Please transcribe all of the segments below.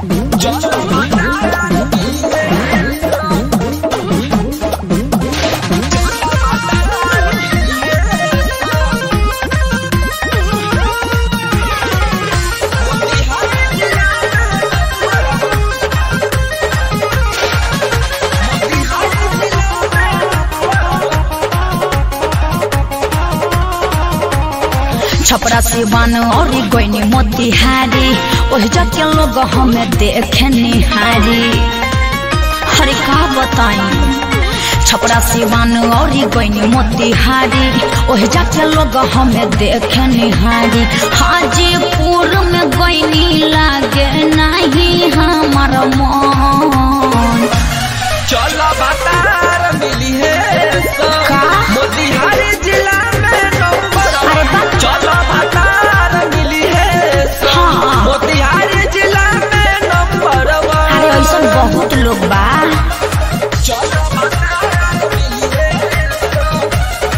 छपरा सिवान और गोइनी मोतिहारी ओह जाके लोग हमें देखे निहारी हरे का बताई छपरा सिवान और गोइनी मोतिहारी ओह जाके लोग हमें देखे निहारी हाजीपुर में गोइनी लागे नहीं हमार मन चलो बतार मिली है सब। का? मोतिहारी जिला में नंबर अरे बाप। चलो बतार मिली है सब। हाँ। मोतिहारी जिला में नंबर वन। अरे ऐसा बहुत लोग बा चलो बतार मिली है सब।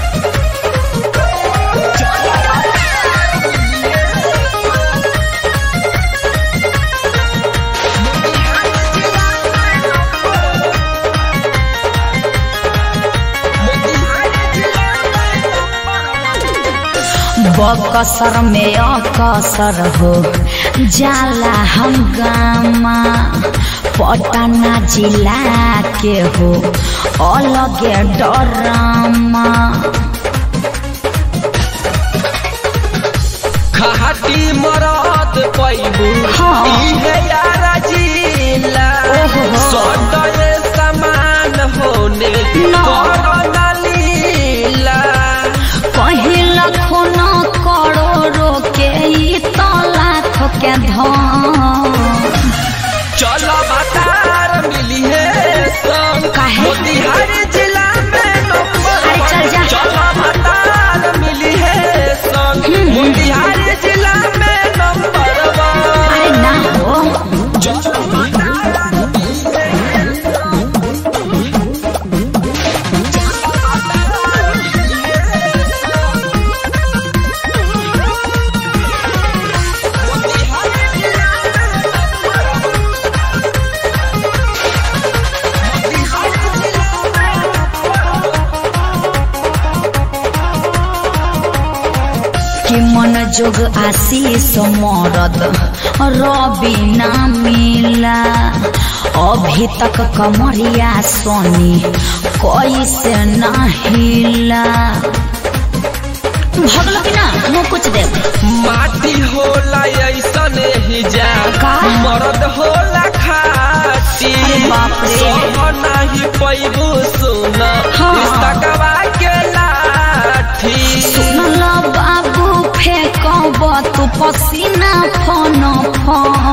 चलो बतार मिली है सब। मोतिहारी जिला में नंबर मोतिहारी जिला में नंबर बकसर में अकसर हो जाला हंगामा पटना जिला के हो अलगे डरामा खाटी मरद पैबू हाँ। इहे यारा जिला ओहो। सदय समान होने ना। कोरोना लीला कहीं लाखों न करोड़ों के ई तो लाख के धन चलो बतार मिली है सब काहे? मोतिहारी जिला में नंबर अरे चल जा। चलो बतार मिली है सब हम्म। मोतिहारी जिला में नंबर वन अरे ना हो चलो बतार मिली है सब। कि मन जोग आशीष मरद रवि ना मिला अभी तक कमरिया सोनी कैसे ना हिला भगल कि ना मुँह कुछ दे माटी होला ऐसन ही जा का? मरद होला खाटी अरे बाप रे। सह नाही पैबू सुन हाँ। पुस्तकवा के लाठी सुनल बाबू फेंकब तू पसीना फन फन